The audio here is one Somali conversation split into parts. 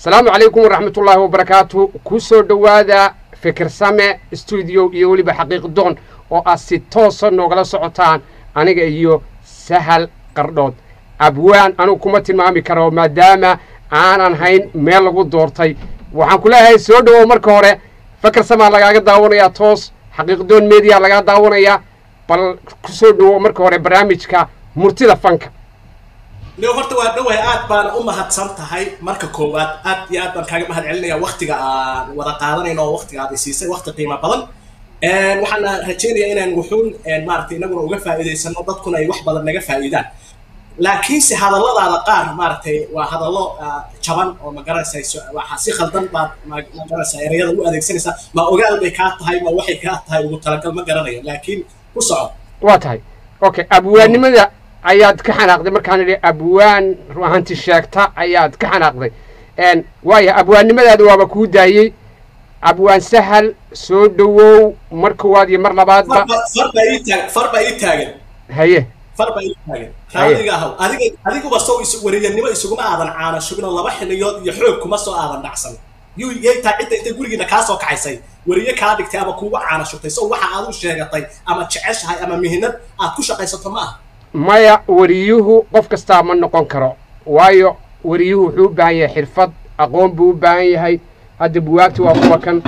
asalaamu calaykum waraxmatullaahi wabarakaatu ku soo dhowaada fikirsame stuudio iyo weliba xaqiiq doon oo aad si toosa noogala socotaan aniga iyo sahal qardhood abwaan anugu kuma tilmaami karo maadaama aanan hayn meel lagu doortay waxaan ku leeyahay soo dhowow marka hore fikirsamaa lagaaga daawanayaa toos xaqiiqdoon media lagaa daawanayaa bal ku soo dhowow marka hore barnaamijka murtida fanka leo horta waa dhowahay aad baana u mahadsan tahay marka koowaad aad iyo aad baan kaaga mahad celinaya waktiga aan wada qaadanayno oo waktiga aad isiisay wakti qiimo badan waxaana rajeynaya inaan wuxuun maaragtay inaguna uga faa'iidaysano dadkuna ay wax badan naga faa'iidaan laakiinse hadalladaada qaar maaragtay waa hadallo jaban oo magaranaysa waxa si khaldan baad magaranaysa erayada u adeegsanaysaa ma ogaal bay kaa tahay ma waxay kaa tahay ugu talagal ma garanayo laakiin ku soco waa tahay okay abwaannimada ayaad ka xanaaqday markaan idhi abwaan ruahanti sheegta ayaad ka xanaaqday waaya abwaannimadaada waaba kuu daayey abwaan sahal soo dhowow mar koowaad iyo mar labaadba far baa ii taagan haye far baa ii taagan raadiga ahaw adiga adiguba sow is wariyanimo isuguma aadan caana shubin oo laba xiliyood iyo xoog kuma soo aadan dhacsan yuu yaytaa cidda intay gurigiina kaa soo kaxaysay wariye kaa dhigtay ama kuuga caana shubtay sow waxa aad u sheegatay ama jeceshahay ama mihinad aad ku shaqaysato ma aha maya wariyuhu qof kastaa ma noqon karo waayo wariyuhu wuxuu u baahan yahay xirfad aqoon buu u baahan yahay hadda buwaagti waa kuwa kan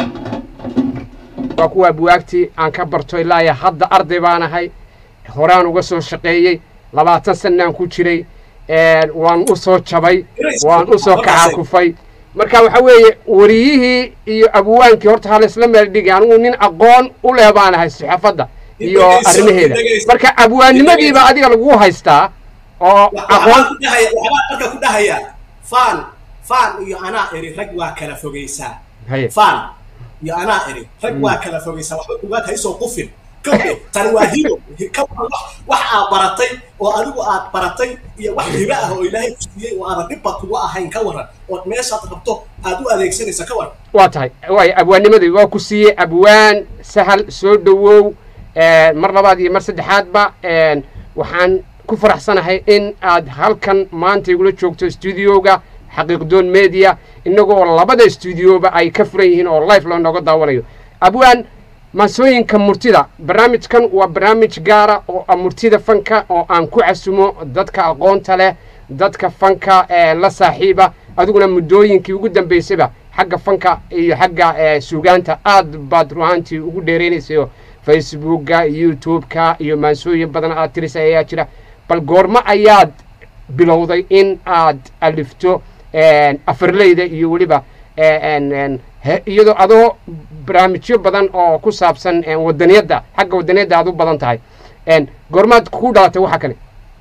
waa kuwaa buwaagtii aan ka barto ilaaya hadda arday baan ahay horaan uga soo shaqeeyey labaatan sanaan ku jiray waan u soo jabay waan u soo kacaakufay marka waxa weeye wariyihii iyo abwaankii horta ha laysla meel dhigi anigu nin aqoon u leh baan ahay saxaafadda iyo arrimaheeda marka abwaannimadiiba adiga lagu haystaa oo aqoon marka ku dhahaya fan fan iyo anaa eri rag waa kala fogaysaa haye fan iyo anaa eri rag waa kala fogaysaa waxba ugaad haysoo qufin kawde tani waa hibo wax aad baratay oo adigu aad baratay iyo wax hibo ah oo ilaahay ku siiyey oo aadan dhibba kugu ahayn ka waran ood meeshaad rabto aad u adeegsanaysa ka waran waa tahay waay abwaannimadii waa ku siiyey abwaan sahal soo dhowow mar labaad iyo mar saddexaadba waxaan ku faraxsanahay in aad halkan maanta igula joogto stuudioga xaqiiqdoon media inagoo labada stuudioba ay ka furan yihiin oo life loo nooga daawanayo abwaan maasooyinka murtida barnaamijkan waa barnaamij gaara oo murtida fanka oo aan ku casumo dadka aqoonta leh dadka fanka la saaxiiba adiguna muddooyinkii ugu dambaysayba xagga fanka iyo xagga suugaanta aad baad ruhaantii ugu dheeraynaysayo facebookga youtube-ka iyo maansooyin badan aad tirisa ayaa jira bal goormo ayaad bilowday in aad alifto afarleyda iyo weliba iyadoo adoo barnaamijyo badan oo ku saabsan wadaniyadda xagga wadaniyadda aad u badan tahay goormaad ku dhalatay waxa kale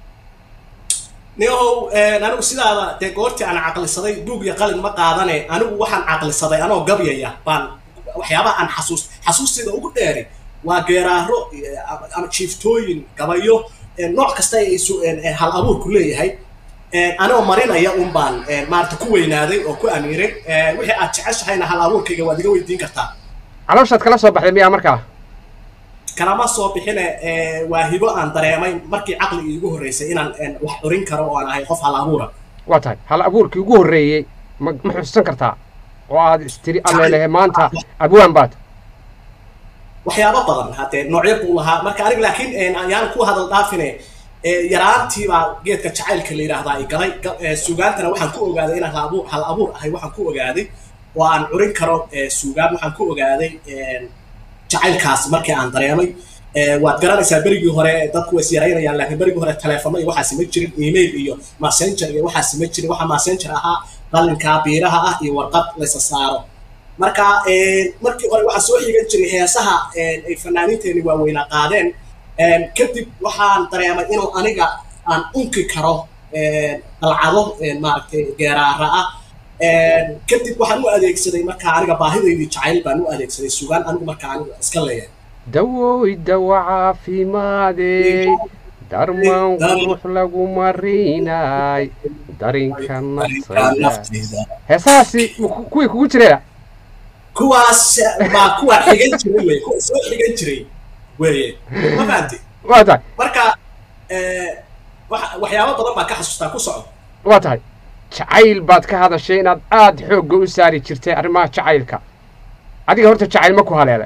niyahow anigu sidaada dee goortii aan caqlisaday buug iyo qalin ma qaadane anigu waxaan caqlisaday anoo gabyaya baan waxyaabaha aan xasuus xasuusteeda ugu dheeri waa geeraaro ama jiiftooyin gabayo nooc kasta ay hal abuurku leeyahay anoo marinaya un baan maarata ku weynaaday oo ku amiiray wixii aad jeceshahayna hal abuurkayga waad iga weydiin kartaa calooshaad kala soo baxday miyaa markaa kalama soo bixine waa hibo aan dareemay markii caqliga iigu horreysay inaan wax curin karo oo aan ahay qof hal abuura waa tahay hal abuurkii ugu horreeyey ma ma xusuusan kartaa oo aad istiri allelehe maanta abwaan baad waxyaabo badan haddee noocyo buu lahaa marka aniga laakiin ayaan ku hadal dhaafine yaraantii baa geedka jacaylka la yidhaahdaa i galay suugaantana waxaan ku ogaaday inaan hal abuur hal abuur ahay waxaan ku ogaaday oo aan curin karo suugaan waxaan ku ogaaday jacaylkaas markii aan dareemay waad garanaysaa berigii hore dadku way isyaraynayaan laakiin berigii hore telefono iyo waxaasi ma jirin email iyo messenger iyo waxaasi ma jirin waxa messenger ahaa qalinka biiraha ah iyo warqad laysa saaro marka markii hore waxaa soo xigan jiray heesaha ay fanaaniinteeni waaweynaa qaadeen kadib waxaan dareemay inuu aniga aan unki karo dalcado maaragtay geeraara ah kadib waxaan u adeegsaday markaa aniga baahidaydii jacayl baan u adeegsaday sugaan anigu markaa aniga iska leeyahay dawoy dawa caafimaadey darmaan qurux lagu marinay darinka naftayda heesahaasi kuwii kugu jireya kuwaas baa kuwa xigan jiray wey kuwa soo xigan jiray weeye ma fahanti waa tahay marka waxyaabo badan baa ka xasuustaa ku soco waa tahay jacayl baad ka hadashay inaad aada xoogga u saari jirtay arrimaha jacaylka adiga horta jacayl ma ku haleelay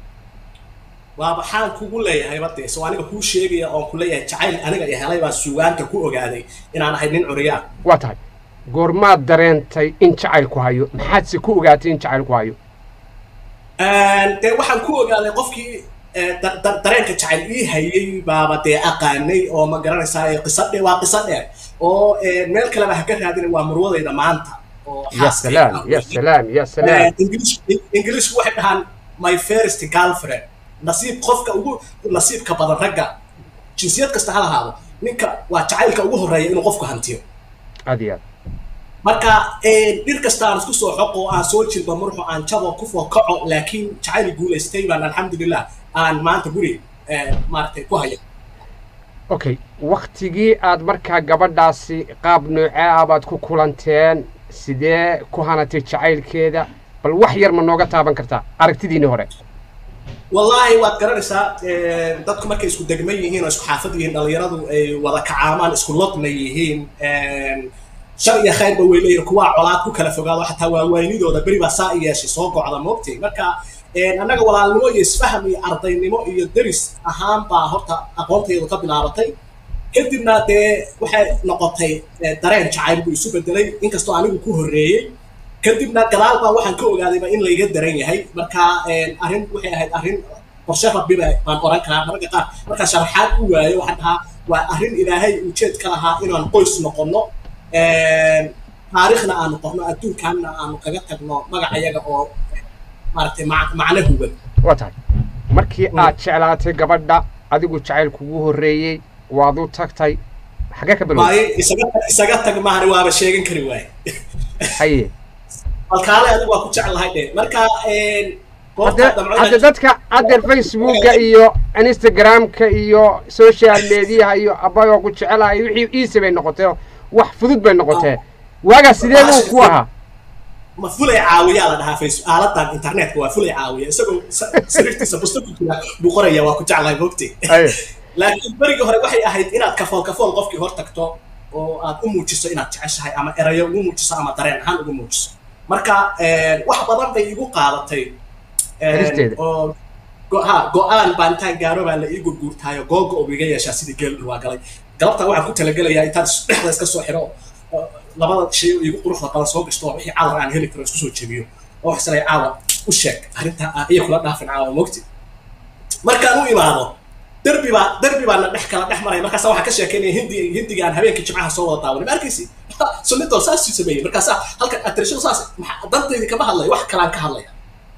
waa maxaan kugu leeyahay bade soo aniga kuu sheegaya oon ku leeyahay jacayl aniga iyo helay baan suugaanta ku ogaaday inaan ahay nin curiyaan waa tahay goormaad dareentay in jacaylku hayo maxaadse ku ogaatay in jacaylku hayo dee waxaan ku ogaaday qofkii da- da- dareenka jacayl ii hayay baaba dee aqaanay oo ma garanaysaa qiso dhe waa qiso dheer oo meel kaleba ha ka raadina waa murwadayda maanta oo ya xaaskayga salaam ah. ya salaam ya salaam English- ingiliishku waxay dhahaan my first girlfriend nasiib qofka ugu nasiibka badan ragga jinsiyad kasta ha lahaado ninka waa jacaylka ugu horreeya inuu qofku hantiyo aad iyo aad marka dhir kasta aan isku soo xoqo aan soo jilba murxo aan jabo ku fookaco laakiin jacayl guulaystay baan alxamdulilah aan maanta guri eh, maaragtay ku haya okay waktigii aad markaa gabadhaasi qaab noocee ah baad ku kulanteen sidee ku hanatay jacaylkeeda bal wax yar ma nooga taaban kartaa aragtidiinii hore wallaahi waad garanaysaa eh, dadku markay isku degman yihiin oo isku xaafad yihiin dhallinyaradu ay wada kacaamaan isku lodna yihiin shar iyo khayrba way leeyihin kuwaa colaad ku kala fogaado xataa waawaynidooda beri baa saa i yeeshay soo gocda moogtay marka eh, annaga walaalnimo iyo isfaham iyo ardaynimo iyo deris ahaan baa horta aqoontaydu ka bilaabatay kadibna dee waxay noqotay eh, dareen jacayl buu isu bedelay inkastoo anigu ku horreeyey kadibna gadaal baa waxaan ka ogaadayba in layga daran yahay marka eh, arrin waxay ahayd arrin qorshe rabbiba baan oran karaa mararka qaar markaa sharaxaad u waayo waxaan dhahaa waa arrin ilaahay ujeed ka lahaa inaan qoys noqonno taariikhna aanu qorno adduunkaanna aanu kaga tagno magacayaga oo maaragtay mac- macno huban waa tahay markii aad jeclaatay gabadha adigu jacayl kugu horreeyey waad u tagtay xagee ka bilowday maaye isaga isaga tag maahane waaba sheegan kari waaye haye balkaale adigu waa ku jeclahay dhe marka goobta hadde damcada hadde dadka haddeer facebooka iyo instagramka iyo social mediaha iyo abayoo ku jecelahay wixii iise bay noqotee wax fudud bay noqotee waagaa sidee buu ku ahaa ma fulay caawiyaa la dhahaa face aaladan internetka waa fulay caawiya isagoo sa- sariirtiisa busta ku jira buu qoraya waa ku jeclahay mogtay haye laakiin berigii hore waxay ahayd inaad kafool kafool qofkii hor tagto oo aad u muujiso inaad jeceshahay ama erayo ugu muujiso ama dareen ahaan ugu muujiso marka wax badan bay igu qaadatay Helisteeda. oo go- ha go-aan baan intaan gaaro baa la ii gurguurtaayo googa oo iga yeeshaa sidii geel waa galay galabta waxaan ku talagelayaa intaan is- dhexda iska soo xiro oo labada shay oo igu quruxda badan soo gashto oo wixii cadar aan heli karo isku soo jebiyo oo wax islay caawa u sheeg arrintaa ah iyo kula dhaafin caawa mogti markaan u imaado derbi baa derbi baa na dhex kala dhex maraya markaasa waxaa ka sheekeynaya hindi hindiga aan habeenkii jimcaha soo wada daawanay ma arkaysi sunnitoo saas u sameeyey markaasa halkan atrishadu saas maxaa- dantaydii kama hadlaya wax kalaan ka hadlaya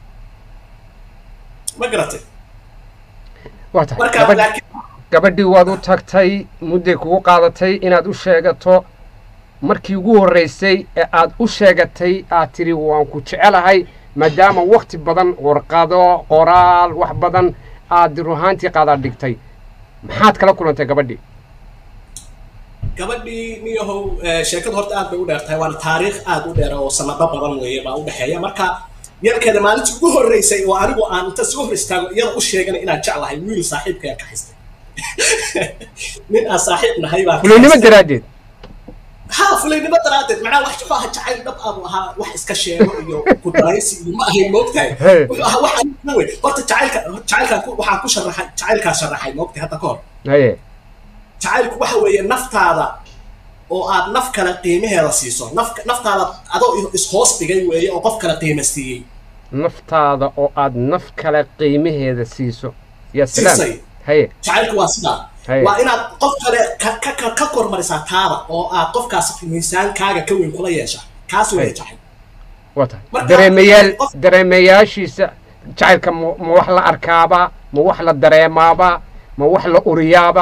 ma garatay waa tahay marka gabadh laakiin gabadhii waad u tagtay mudday kugu qaadatay inaad u sheegato markii ugu horraysay ee aad u sheegatay aad tidhi waan ku jecelahay maadaama wakhti badan warqado qoraal wax badan aad ruhaantii qaadaa dhigtay maxaad kala kulantay gabadhii gabadhii niyahow eh, sheekadu horta aad bay u dheer tahay waana taariikh aad u dheer oo sanado badan weeye baa u dhexeeya marka yarkeeda maalintii ugu horreysay oo anigu aan inta soo hor istaago iyada u sheeganay inaan jeclahay wiil saaxiibkaya ka haystay nin aan saaxiib nahay baa ka fulaynimo haystay. daraaddeed ha fulaynimo daraaddeed macnaha wax wuxuu ahaa jacayl dhab abu ahaa wax iska sheego iyo ku daraysi iyo ma ahayn moogtahay Hey. wuxuu ahaa wax aniga wey horta jacaylka jacaylkaan ku- waxaan ku sharaxay jacaylkaa sharaxay moogtahay hadda ka hor haye jacaylku waxa weeye naftaada oo aad naf kale qiimaheeda siiso naf naftaada adoo is-hoos dhigay weeye oo qof kale qiima siiyey naftaada oo aad naf kale qiimaheeda siiso yaa salaam Siisay. haye jacaylku waa sidaa Haye. waa inaad qof kale ka ka ka- ka kormarisaa taada oo aad qofkaas miisaankaaga ka weyn kula yeesha kaas weeye Haye. jacayl waa tahay Marka- dareemayaal qof- dareemayaashiisa jacaylka ma ma wax la arkaaba ma wax la dareemaaba ma wax la uriyaaba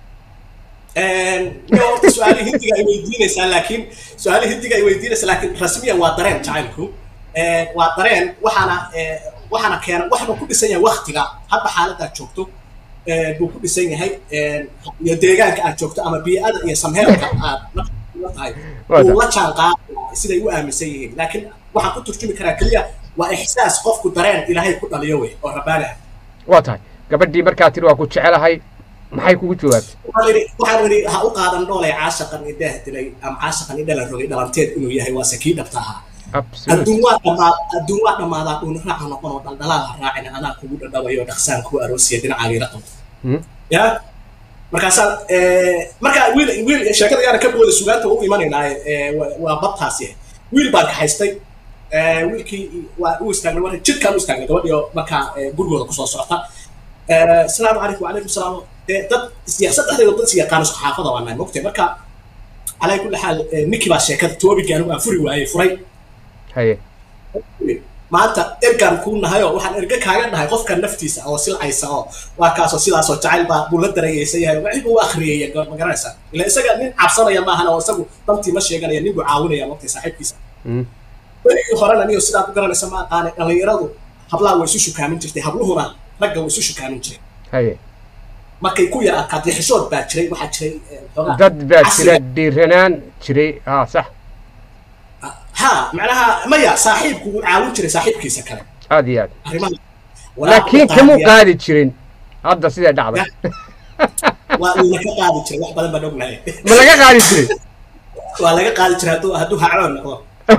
niyo horta su-aali hindiga ay weydiinaysaa laakiin su-aali hindiga ay weydiinaysaa laakiin rasmiyan waa dareen jacaylku Eh, waa dareen waxaana eh, waxaana keena waxna ku dhisan yahay waktiga hadda xaaladda aad joogto eh, buu ku dhisan yahay eh, iyo deegaanka aad joogto ama bii'ada iyo samheelka aad nafta tahay Waa uu la jaan qaadaya siday u aaminsan yihiin laakiin waxaan ku turjumi karaa keliya waa ixsaas qofku dareen ilaahay ku dhaliyo wey oo rabbaani ah waa tahay gabadhii markaa tiri waa ku jecelahay maxay kugu jawaabtay waxaan idhi waxaan idhi ha u qaadan dhoolay caashaqan idaah dilay ama caashaqan idhalan rogay dhalanteed inuu yahay waase kii dhabta ahaa absolute adduun waa dhamaa adduun waa dhammaadaa dhuuni raaca noqon oo dhaldhalaal ha raacin anaa kugu dhadhabayo dhaqsaan kuu aroosiya dhinacaagiila qabto Hmm. ya markaasaa markaa wiil wiil sheekada yaana ka booda sugaanta u imanaynaaye waa- waa badtaasi wiil baan kaxaystay Eh, wiilkii waa u istaagnay waa jidkaan u istaagnay gabadhii oo markaa eh, gurigooda kusoo socota Eh, asalaamu calaykum wacalaykum salaam dee dad is- saddexdeedo dad is yaqaano saxaafada waa nahay mogtay marka calaa kulli xaal eh, ninkii baa sheekada toobigii anigu aan furi waayey furay haye maanta ergaan kuu nahayo waxaan erge kaaga dhahay qofka naftiisa oo silcaysa oo waa kaasoo sidaasoo jacayl baa buu la darayeysan yahay wixii buu akhriyaya ma garanaysaa ila isaga nin cabsanaya maahan oo isagu dantii ma sheeganaya nin buu caawinaya waqti saaxiibkiisa Hmm. berigii horena niyo sidaad u garanaysa ma aqaane dhallinyaradu hablaha way isu shukaamin jirtay habluhuna ragga way isu shukaamin jiray haye markay ku yar adkaatay xishood baa jiray waxaa jiray eh, xoogaa dad baa casriga. jira dhiiranaan jiray ha sax ha macnaha maya saaxiibku wuu caawin jiray saaxiibkiisa kale aad iyo aad arrimaha laakiin kamuu qaadi jirin hadda sidee dhacday waa uuna ka qaadi jiray wax badan baan ognahay ma laga qaadi jiray waa laga qaadi jiray hadduu hadduu hacloon noqdo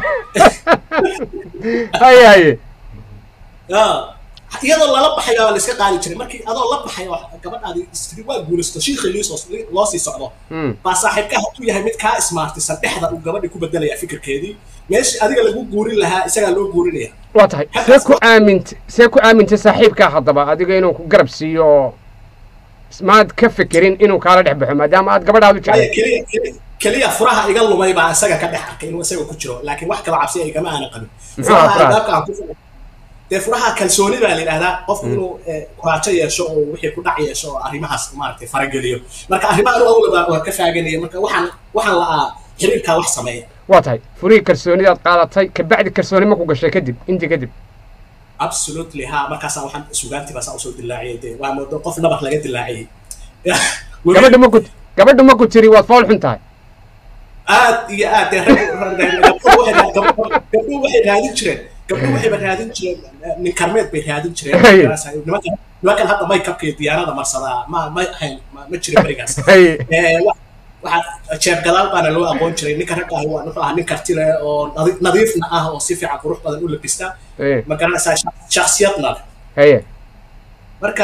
haye haye Ya. iyadoo lala baxayo waa la iska qaadi jiray markii adoo la baxayo gabadhaadi istiri waa guulaysto shiikhii liisoo loo sii socdo Hmm. baa saaxiibka hadduu yahay mid kaa ismaartisan dhexda uu gabadhii ku bedelaya fikirkeedii meeshii adiga lagu guurin lahaa isagaa loo guurinaya waa tahay see ku aamintay see ku aamintay saaxiibkaa haddaba adiga inuu ku garab siiyo oo maad ka fekerin inuu kaala dhex baxo maadaama aad gabadhaadu Waayo jeclay keliya keliya- keliya furaha iga lumay baa isaga ka dhex arkay inuu isaga ku jiro laakiin wax kala cabsiya igama aanan qabin Muxuu ahaa furaha furaha? albaabka aan ku furay dee furaha kalsooni baa la yidhahdaa qofku inuu eh, kuraajo yeesho oo wixii ku dhac yeesho oo arrimahaas maaragtay farageliyo marka arrimaha anu awlaba waa ka faaganaya marka waxaan waxaan la'aa xiriirkaa wax sameeya waa tahay furihii kalsoonidaad qaadatay kabacdi kalsooni ma ku gashay kadib intii kadib absolutely ha markaasaa waxaan sugaantii baa saa usoo dilaaciyay dee waa moodo qof nabar laga dilaaciyey Weli- gabadha ma ku gabadha ma ku tiri waad fool xun tahay aad iyo aad dee rag- gabdhuhu waxay raad- gabdhuhu gabdhuhu waxay raadin jireen gabdhuhu waxayba raadin jireen eh, nin karmeed bay raadin jireen Hey. nimankan nimankan hadda maykabka iyo diyaarada marsadaa ma ma ahayn ma ma jirin berigaas haye Eh, wa- waxaa jeeb gadaal baana loo aqoon jiray ninka ragga ahi waa wuxuu ahaa nin karti leh oo nadi- nadiifna ah oo si fiican qurux badan u labista haye ma garanaysaa sha- shakhsiyadna leh haye marka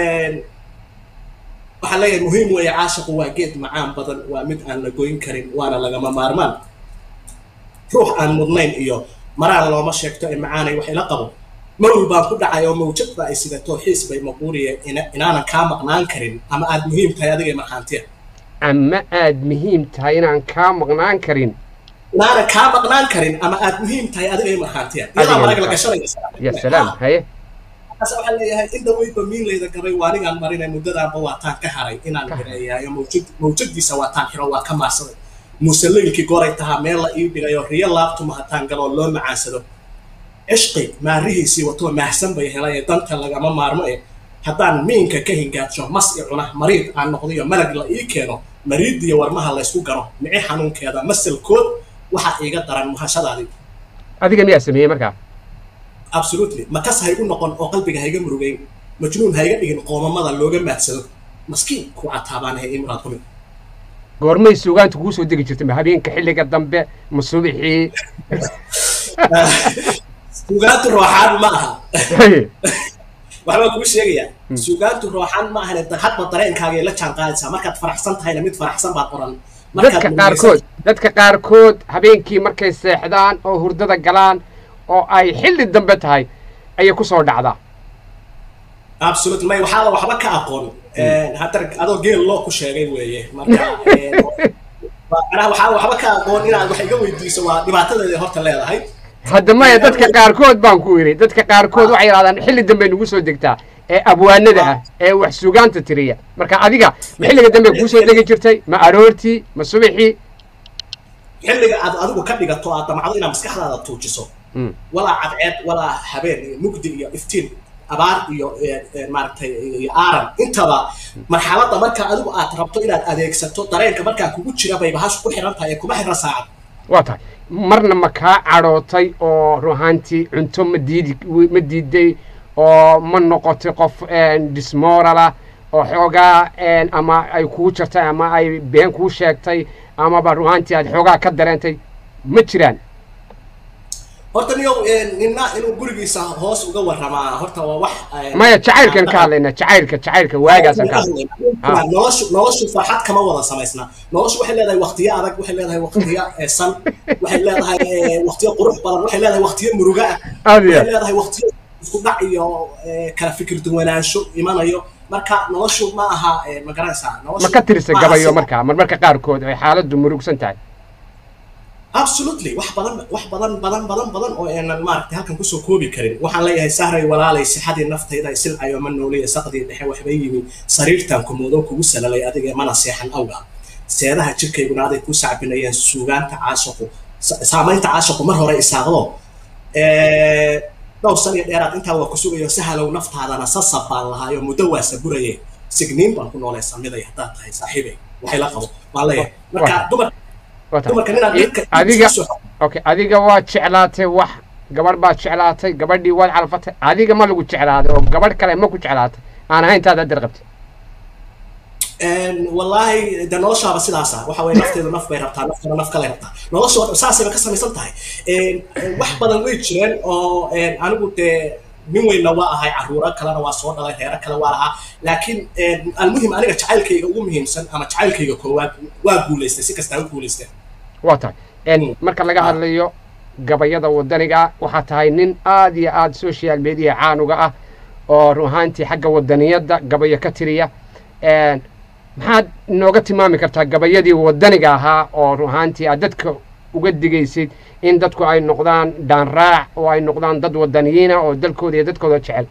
waxaan leeyahay muhiim weeye caashiqu waa geed macaan badan waa mid aan la goyn karin waana lagama maarmaan ruux aan mudnayn iyo maraan looma sheegto ee macaanay wax ila qabo marwal baan ku dhacay oo mawjad ba ay sidato xiis bay maquuriye ina- inaanan kaa maqnaan karin ama aad muhiim tahay adiga markhaantiya ama aad muhiim tahay inaan kaa maqnaan karin inaanan kaa maqnaan karin ama aad muhiim tahay adiga markhaantiya iyadaa Adiga marag la markhaantiya. gashanaya ya salaam haye markaas waxaan leeyahay in dhaweydba miinlayda gabay waa anigaan marinay muddadaanba waa taan ka haray inaan Ka haray. hireeyaayo mawjad mawjadiisa waa taan xiro waa ka maarsaday muuse leylkii goray tahaa meel la ii dhigayo riyo laabtuma hataan galoo loo macaansado cishqi maarihiisii watoo maahsan bay helay ee danta lagama maarmo e haddaan miinka ka hingaadsho mas i cuna mariid aan noqdiyo malag la ii keeno mariidiyo warmaha laysku garo mici xanuunkeeda masalkood waxaa iiga daran muhashadaadii adiga miyaa sameeyey markaa absolutely makas haygu noqon oo qalbiga hayga murugeyn majnuun hayga dhigin qoomamada looga maadsado maskiin ku cataabaanahay imraad kumid goormay suugaanta kuu soo degi jirtay ma habeenka xilliga dambe ma subixii suugaantu rooxaan ma aha haye waxbaan kuu sheegayaa suugaantu rooxaan ma ahane hadba dareenkaagay la jaan qaadaysaa markaad faraxsan tahayna mid faraxsan baad qoran dadka qaarkood dadka qaarkood habeenkii markay seexdaan oo hurdada galaan oo ay xilli dambe tahay ayay ku soo dhacdaa absolutely may waxaada waxba ka aqoon hadda adoo geel loo ku sheegay weeye marka eh, macnaha waxaada waxba ka aqoon inaad wax iga weydiiso waa dhibaatadeeda horta leedahay hadda maya dadka qaarkood baan ku yidhi dadka qaarkood waxay yidhahdaan xilli dambe nagu soo degtaa ee abwaanada ah ee wax suugaanta tiriya marka adiga ma xilliga dambe kuu soo degi jirtay ma aroortii ma subaxii xilliga aad adigu ka dhigato aad damacdo inaad maskaxdaada tuujiso Mm. walaa cadceed walaa habeen iyo mugdi iyo iftiin abaar iyo eh, eh, maaragtay iyo aaran intaba marxaladda marka adigu aad rabto inaad adeegsato dareenka markaa kugu jira bay bahashu ku xiran tahay ee kuma xirna saacad waa tahay marna ma kaa cadhootay oo ruhaantii cunto ma diidi ma diiday oo ma noqotay qof dismorala oo xoogaa ama ay kuu jartay ama ay been kuu sheegtay amaba ruhaantii aad xoogaa ka dareentay ma jiraan horta niyow nina inuu gurigiisa hoos uga waramaa horta waa wax maya jacaylkan ka hadlayna jacaylka jacaylka waagaasaan ka hadlay noloshu noloshu farxad kama wada samaysna noloshu waxay leedahay waqtiyo adag waxay leedahay waqtiyo san waxay leedahay waqtiyo qurux badan waxay leedahay waqtiyo muruga ah aad iyo waxay leedahay waqtiyo isku dhac iyo kala fikir duwanaansho imanayo marka noloshu ma aha ma garanaysaa noloshu ma ka tirisa ma aha gabayo sida- marka marmarka qaarkood ay xaaladdu murugsan tahay absolutely wax badan wax badan badan badan badan oo aanan maaragtay halkan kusoo koobi karin waxaan leeyahay sahray walaalay sixadii naftayda ay silcayo ma nooliya saqdii dhexe waxbay yimi sariirtan kumoodo kugu salalay adiga mana seexan awga seedaha jirkayguna aday ku sacbinayeen suugaanta caashaqu sa- saamaynta caashaqu mar hore isaaqdo Eh, dhowr san iyo dheeraad intaa waa ku sugayo sahalow naftaadana sasab baan lahaayo muddo waa saburaye signiin baan ku noolay samiday haddaad tahay saaxiibay waxay la qabo waan leeyahay marka Wah. dumar Waa tahay. dumarka ninaad I- dadka adiga isku soo- okay adiga waad jeclaatay wax gabadh baad jeclaatay gabadhii waad calfatay adiga ma lagu jeclaaday oo gabadh kale ma ku jeclaatay aan ahayn taad haddar qabtay Een, wallaahi de noloshaaba sidaasa waxa weye nafteedu naf bay rabtaa naftuna naf kale rabtaa nolosha saasayba ka samaysan tahay Een, een, wax badan way jireen oo een, anigu dee nin weynna waa ahay caruuro kalena waa soo dhalay reero kale waa lahaa laakiin een, almuhim aniga jacaylkayga ugu muhiimsan ama jacaylkayga koowaad waa guulaystay si kastaa u guulaysteen waa tahay En, Mm. marka laga Ah. hadlayo gabayada wadaniga waxaa tahay nin aad iyo aad social media caanuga ah oo run ahaantii xagga wadaniyadda gabayo ka tiriya En, maxaad nooga tilmaami kartaa gabayadii wadaniga ahaa oo run ahaantii aad dadka uga digaysid in dadku ay noqdaan dhaanraac oo ay noqdaan dad wadaniyiina oo dalkooda iyo dadkooda jecel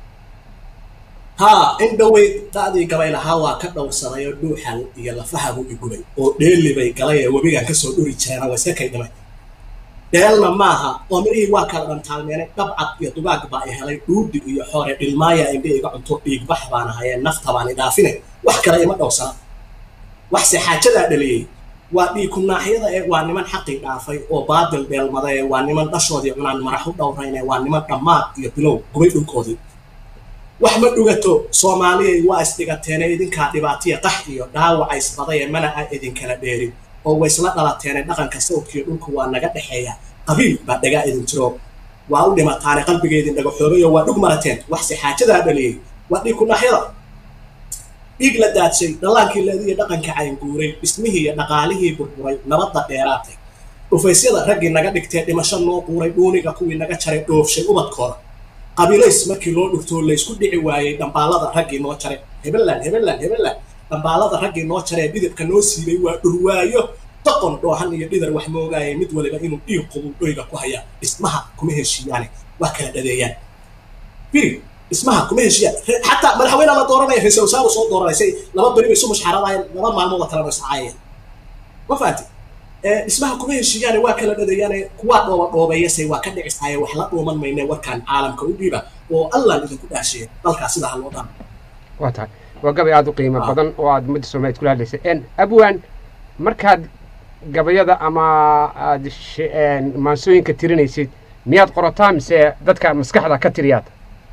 haa in dhowey da'dii gabay lahaa waa ka dhowrsaday oo dhuuxal iyo lafahabu igubay oo dheeli bay galay ee webigan kasoo dhuri jireena waa iska kay dhimay dheelna maaha oo mirihii waa kala dhantaalmeenay dhabcad iyo dugaag baa i helay dhuudhi iyo xoore dhilmaaya indhe iga cunto dhiigbax baan ahayee nafta baan idhaafine wax kale ima dhowrsana waxse xaajadaa dhaliyey waa dhiiku naaxyada ee waa niman xaqii dhaafay oo baadil dheelmada ee waa niman dhashoodii cunaan marax u dhowrayn ee waa niman dhammaad iyo bilow gubay dhulkoodii wax ma dhugato soomaaliyay waa isdhigateene idinkaa dhibaatiya qax iyo dhaawaca isbadaye mana a idinkala dheerin oo waysla dhalateene dhaqanka sawdkiyo dhulku waa naga dhexeeya qabiil baa dhagaa idin jiro waa u dhimataane qalbigeedin dhagaxoobayo waa dhug marateen waxse xaajadaa dhaliyey waa dhiig ku naxyada dhiig la daadshay dhallaankii leediyo dhaqanka caynguuray dhismihii iyo dhaqaalihii burburay nabadda dheeraatay dhufaysyada raggii naga dhigtee dhimasho noo quuray dhuuniga kuwii naga jaray dhoofshay ubadkooda qabiilays markii loo dhugtoo laysku dhici waayey dhambaalada raggii noo jaray hebeland hebeland hebeland dhambaalada raggii noo jaree dhidibka noo siibay waa dhurwaayo doqon dhoohan iyo dhidar wax moogaayay mid waliba inuu dhiig qubu dhoyga ku haya dhismaha kuma heshiiyaane waa kala dhadeeyaan biri dhismaha kuma heshiiyaan Re- xataa madaxweyne la dooranaya ra-iisul wasaare soo dooranaysa laba beri bay isu mushxaradayeen laba maalmood kalena iscaayeen ma fahanti Eh, dhismaha kuma heshiiyaane waa kala dhadeeyaane kuwaa dhooba dhoobeeyase waa ka dhicisaaye wax la dhuuman mayne warkaan caalamka u dhiiba oo allaan idinku dhaashiye dalkaas sidaa ha loo dhan waa tahay waa gabay aad u qiimo Ah. badan oo aad ummadda soomaaliyeed kula hadlaysay En, abwan markaad gabayada ama aad sh- en, maansooyinka tirinaysid miyaad qorataa mise dadka maskaxda ka tiriyaad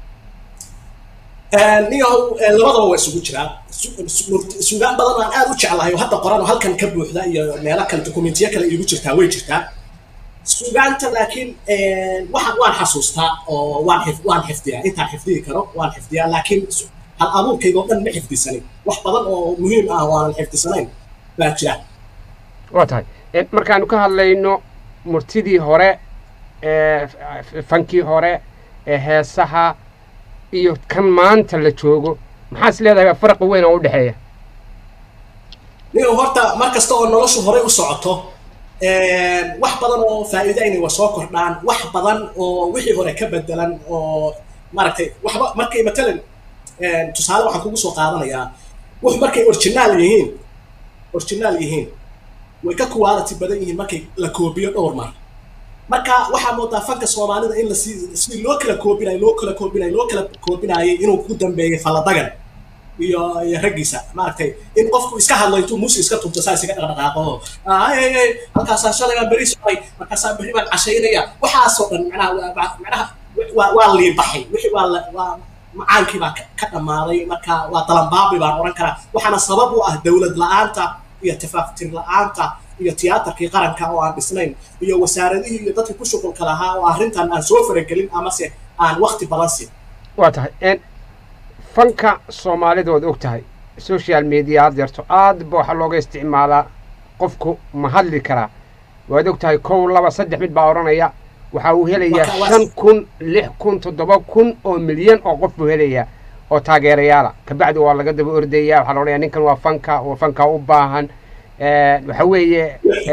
niyahow eh, labadaba waa isugu jiraa Su- su- murt- suugaan badan aan aad u jeclahay oo hadda qoran oo halkan ka buuxda iyo meelo kale dokumentiyo kale iigu jirtaa way jirtaa suugaanta laakiin eh, waxaan waan xasuustaa oo waan xif waan xifdiyaa intaan xifdiyi karo waan xifdiyaa laakiin su- hal abuurkayga oo dhan ma xifdisanin wax badan oo muhiim ah oo aanan xifdisanayn baa jira waa tahay En, markaanu ka hadlayno murtidii hore ee f- fankii hore ee heesaha iyo kan maanta la joogo maxaa is leedahay farqi weyn oo u dhexeeya niyow horta mar kasta oo noloshu horey u socoto eh, wax badan oo faa'iidayna waa soo kordhaan wax badan oo wixii hore ka bedelan oo maaragtay waxba markay matalan eh, tusaale waxaan kugu soo qaadanayaa wux markay originaal yihiin originaal yihiin way ka quality badan yihiin markay la koobiyo dhowr mar marka waxaa moodaa fanka soomaalida in lasii sidii loo kala koobinayo loo kala koobinayo loo kala koobinaayay inuu ku dambeeyay falladagan iyo iyo raggiisa maaragtay in qofku iska hadlo intuu muusi iska tunto saa isaga dhaqdhaqaaqo ay ay halkaasaan shalay baan beri socday markaasaan berri baan cashaynaya waxaasoo dhan macnaha waa- waa- macnaha waa waa liibaxay wixii waa la waa macaankii baa ka dhammaaday marka waa dalanbaabi baan odhan karaa waxaana sabab u ah dowlad la-aanta iyo tifaaftir la-aanta iyo tiyaatarkii qaranka oo aan dhisnayn iyo wasaaradihii iyo dadkii ku shuqulka lahaa oo arrintan aan soo faragelin amase aan wakti badan siin waa tahay fanka soomaalida waad og tahay social media had yarto aad ba waxaa looga isticmaalaa qofku ma hadli karaa waad og tahay kow laba saddex mid baa odhanaya waxa uu helayaa shan kun lix kun toddoba kun oo milyan oo qof buu helayaa oo taageerayaala kabacdi waa laga daba ordaya waxaa la odhanayaa ninkan waa fanka waa fanka u baahan waxa weeye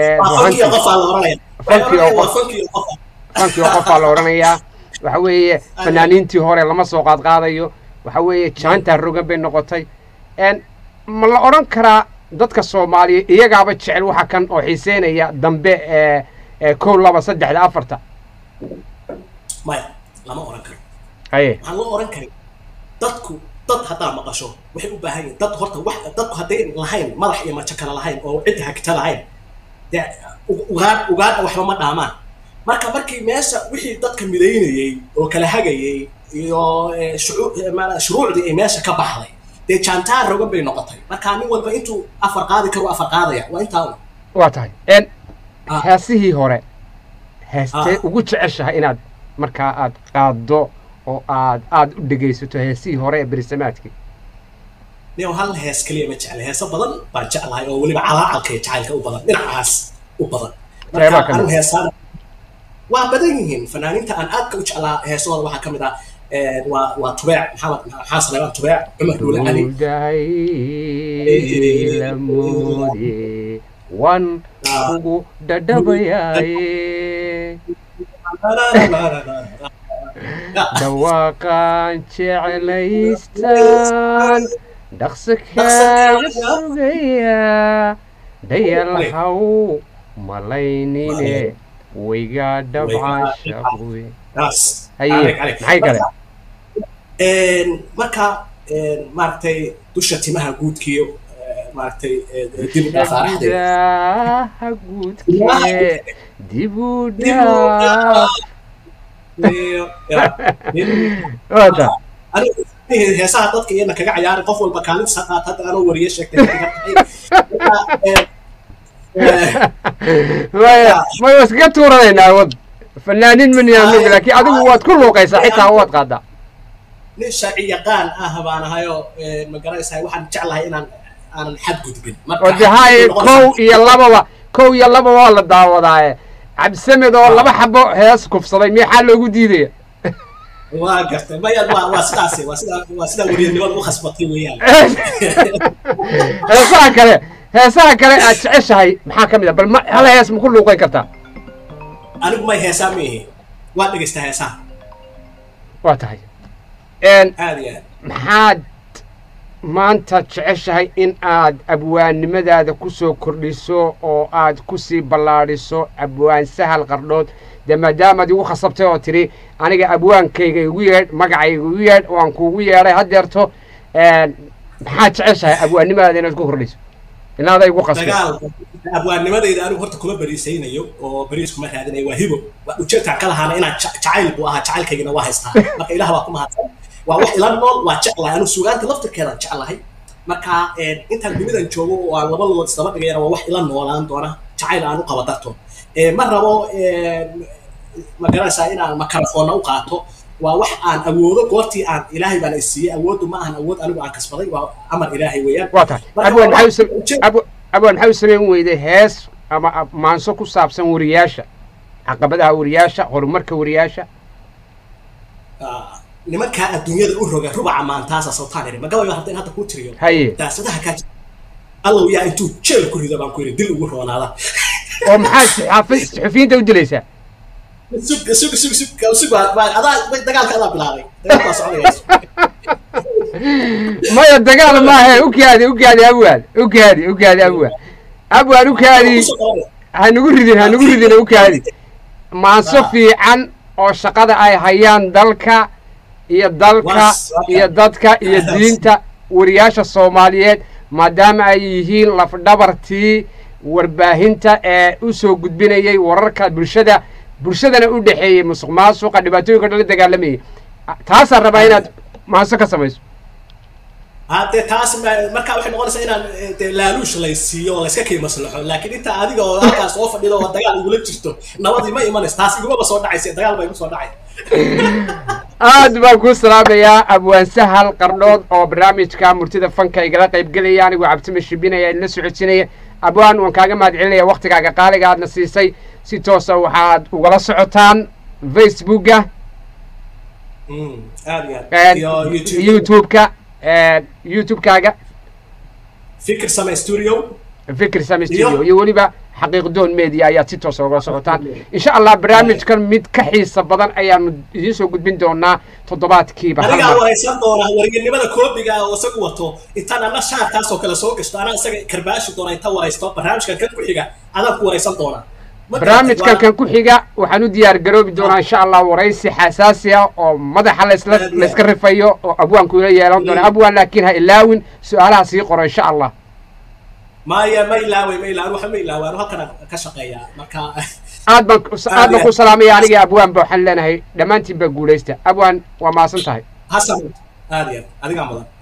fankii oo qofaa la odhanayaa waxa weeye fanaaniintii hore lama soo qaadqaadayo waxa weeye jaantaa rogan bay noqotay ma la odhan karaa dadka soomaaliya iyagaaba jecel waxa kan oo xiiseynaya dambe kow laba saddexda afarta maya lama odhan karo haye waxaan loo odhan karin dadku dad haddaa maqasho waxay u baahan yihin dad horta wax dadku hadday lahayn madax iyo majo kale lahayn oo cidda hagta lahayn dee ugaadh ugaadha waxba ma dhaamaan marka markii meesha wixii dadka midaynayey oo kala hagayey iyo shuruucdii ay meesha ka baxday dee jaantaan rogan bay noqotay marka nin walba intuu afar qaadi karo afar qaadaya waa intaa un waa tahay heesihii hore heestee ugu jeceshahay inaad markaa aad qaaddo oo aad aad u dhegaysato heesihii hore ee berisamaadkii niyow hal hees keliya ma jecla heeso badan baan jeclahay oo weliba calaacalka iyo jacaylka u badan dhinacaas u badan marka anu heesaan waa badan yihiin fanaaniinta aan aadka u jeclaa heesahooda waxaa ka mid ah waa waa tubeec maxamed maxaa saleebaan tubeec cumar duule cali lamoode wan ugu dhadhabayaaye dhawaaqaan jeclaystaan dhaqso kaaga sugayaa dhayalhaw malaynine waygaa dhabcaan shaqwe haye maxay kale marka maaragtay dusha timaha guudkiyo maaragtay dib u daha guudkee dib u dhaaf wata heesaha dadka iyana kaga cayaaray qof walba kaalintiisa qaata hadda anoo wariye sheegtay maya may waa iskaga tuuranaynaa wad fanaaniin maniyaanug laakiin adigu waad ku luuqaysaa xitaa waad qaadaa nin sharci yaqaan ah baan ahayoo magaranaysaa waxaan jeclahay inaan aanan xadgudbin oo de haye kow iyo lababa kow iyo lababa waa la daawadaaye cabdisamed oo laba xabo hees kufsaday miyaxaa loogu diidaya waa gartay maya waa waa sidaas waa sidaa waa sidaa weriyanimada u khasbatay weeyaan heesaha kale heesaha kale aad jeceshahay maxaa ka mid a bal ma hal hees ma ku luuqayn kartaa anigu may heesaa ma ihi waa dhegaystaa heesaha waa tahay aad iyo aad maxaad maanta jeceshahay in aad abwaannimadaada ku soo kordhiso oo aad ku sii ballaadhiso abwaan sahal qardhood dee maadaamaad igu khasabtay oo tidhi aniga abwaankayga igu yeedh magacayga igu yeedh waan kuugu yeedhay haddeerto maxaad jeceshahay abwaannimadaada inaad ku kordhiso inaada igu qasbay dagaal abwaannimadayda anigu horta kuma bariisaynayo oo bariis kuma raadinayo waa hibo ujeedkaan ka lahaana inaan jacayl buu ahaa jacaylkaygana waa haystaa marka ilaah baa ku mahadsan waa wax ila nool waa jeclahay anigu suugaanta laftirkeedaan jeclahay marka intaan dunidan joogo oo aan laba lugood isdaba dhigayana waa wax ila noolaan doona jacayl aan u qaba darto ma rabo ma garanaysaa inaan makarafoonna u qaato waa wax aan awoodo goortii aan ilaahay baana isiiyey awooddu ma ahan awood anigu aan kasbaday waa amar ilaahay weeyaan waa tahay abwaan maxaa u sam- abwa- abwaan maxaa u samayn weyday hees ama ab- maanso ku saabsan wariyaasha caqabadaha wariyaasha horumarka wariyaasha nimankaa adduunyada u roga rubaca maantaasa sawtaan iri magabayo hadda in hadda kuu tiriyo haye daasadaha kaa jira allow yaa intuu jeel ku rido baan ku yidhi dil ugu roonaada oo maxaa saxaafi- saxufiyiinta u dilaysaa sug sug sug sug sug baa baa adaa dagaalka adaa bilaabay dagaal baa soconaysa maya dagaal maahe ukaadi ukaadi abwaan ukaadi ukaadi abwaan abwaan ukaadi hanugu ridin hanugu ridin ukaadi maanso fiican oo shaqada ay hayaan dalka iyo dalka iyo dadka iyo diinta wariyaasha soomaaliyeed maadaama ay yihiin lafdhabartii warbaahinta ee u soo gudbinayay wararka bulshada bulshadana u dhexeeyey musuq maasuqa dhibaatooyinka dhan la dagaalamayay taasaan rabaa inaad maase ka samayso hadee taas ma- marka waxay noqonaysaa inaan eh, dee laaluush laysiiyo oo layska kii maslaxo laakiin inta adiga oo halkaas soo fadhido oo dagaal igula jirto nabadii ma imanayso taas igumaba soo dhacaysa dagaal baa igu soo dhacay aad baan kuu salaamayaa abwaan sahal qardhood oo barnaamijka murtida fanka igala qaybgelaya anigoo cabdime shibinaya idinla socodsiinaya abwaan waan kaaga mahad celinaya waktigaaga qaaliga aadna siisay si toosa waxaad ugala socotaan facebooka Mm, aad iyo aad iyo youtube youtube-ka youtube-kaaga fikir same studio fikir sami studio Iyo- iyo weliba xaqiiqdoon media ayaad si toosa ugala socotaan insha allah barnaamijkan mid ka xiisa badan ayaanu idiin soo gudbin doonaa toddobaadkiiba hal anigaa mar waraysan doona waryanimada koobiga ah oo isagu wato intaan ana shaarkaas oo kale soo gashto anaa isaga karbaashi doona inta waraysto barnaamijkan kan ku xiga adaan ku waraysan doona Ma garatay? barnaamijkan Waa- kan ku xiga waxaan u diyaar garoobi doonaa insha allah waraysi xasaasi ah oo madaxa laysla Aad iyo layska rifayo oo abwaanku ila yeelan doona Mm. abwaan laakiin ha ilaawin su-aalaha sii qoro insha allah maya ma ilaaway ma ilaaway waxa ma ilaaway anu halkan ka shaqeeyaa marka aad baan ku- Aad aad baan iyo ku aad. salaamaya aniga abwaan ba waxaan leenahay dhammaantiin baa guulaysta abwaan waa maasan tahay hasan aad iyo aad adigaa mudan